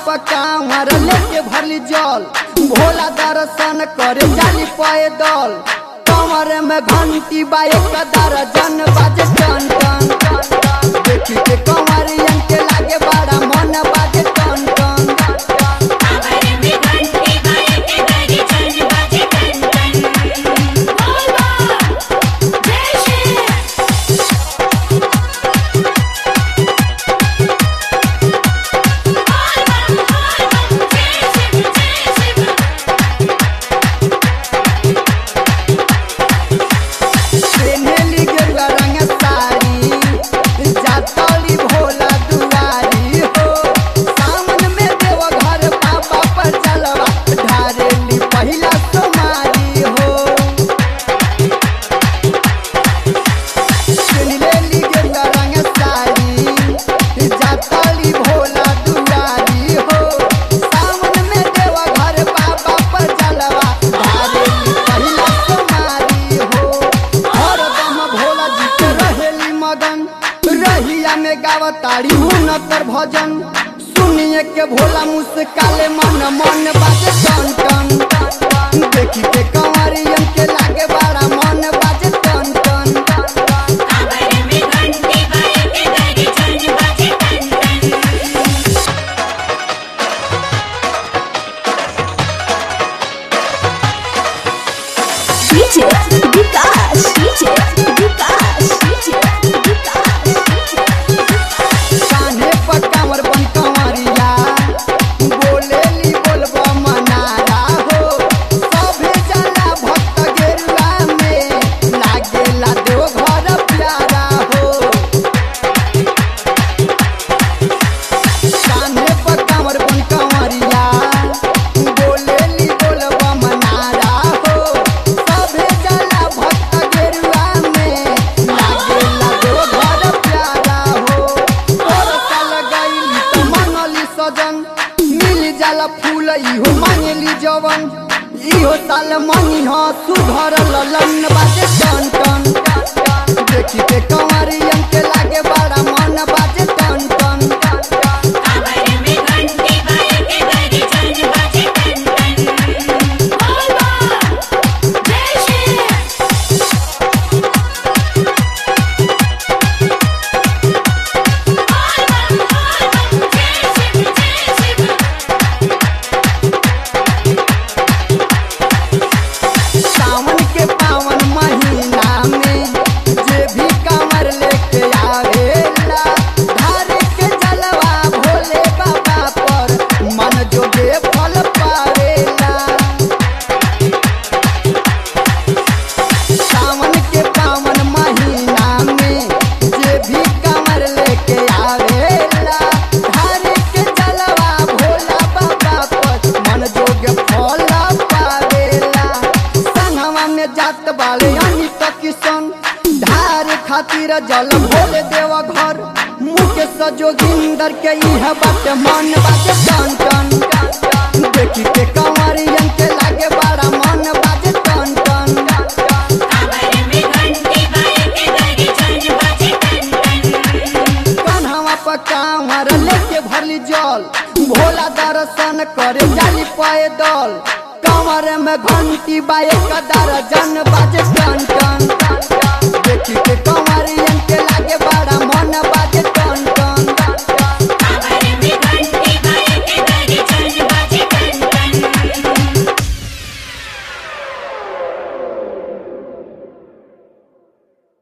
पकावर लेके भरली जल भोला दर्शन करे जाली पैदल कमर में घंटी बा एक दर्जन बाजे टन टन टन देखी के कंवरियन के लागे बड़ा मन बाजे टन टन टन कांवर में घंटी बाजे के दरी चल बाजे टन टन बोल बोल जय श्री बोल बोल बोल बोल जय शिव जय शिव पेन्हेली गेरुआ रंग साड़ी जातली भोला दुआरी हो सावन में देव घर बाबा पर चलवा ढारेली पहिला सोमारी हो पेन्हेली गेरुआ रंग साड़ी जातली भोला दुआरी हो सावन में देव घर बाबा पर चलवा ढारेली पहिला सोमारी हो हरदम भोला जी के रहेली मगन रहिया में गावताड़ी हुनकर भजन सुनिए के भोला मुस्काले मन मन बाजे टन टन टन देखी के कंवरियन के लागे बड़ा मन बाजे टन टन टन कांवर में घंटी बाजे के दरी चल बाजे टन टन DJ Vikas, DJ Vikas, DJ Vikas, कान्हे पर कांवर बन कंवरिया बोलेली बोलबा मनारा हो सभे जाला भक्त गेरुआ में लागेला देव घर प्यारा हो कान्हे पर कांवर बन कंवरिया बोलेली बोलबा मनारा हो सभे जाला भक्त गेरुआ में लागेला देव घर प्यारा हो और साल गईली त मनली सजन मिल जाला फूल इहो मांगली जवन इहो साल मनी ह सुघर ललन बाजे टन टन टन देखी के कंवरियन के लागे बड़ा मन बाजे टन टन टन कांवर में घंटी बाजे के दरी चल बाजे टन टन बोल बोल जय श्री बोल बोल बोल बोल जय शिव जय शिव सावन के पावन महीना में जे भी कांवर लेके आवेला धार के जलवा भोले बाबा पर मन जोगे फल पावेला सावन के पावन महीना में जे भी कांवर लेके आवेला धार के जलवा भोला बाबा पर मन जोगे फल पावेला संगवा में जात बाले यानी तो किशन धार खातिर जल भोले देव घर मुकेश जोगिंदर के इह बात मन बाटे टन टन टन देखी के कंवरियन के लागे बड़ा मन बाजे टन टन टन कांवर में घंटी बाजे के दरी चल बाजे टन टन कन्हवा पर कांवर लेके भरली जल भोला दर्शन करे जाली पैदल कमर में घंटी बा एक दर्जन बाजे टन टन टन टन। देखी के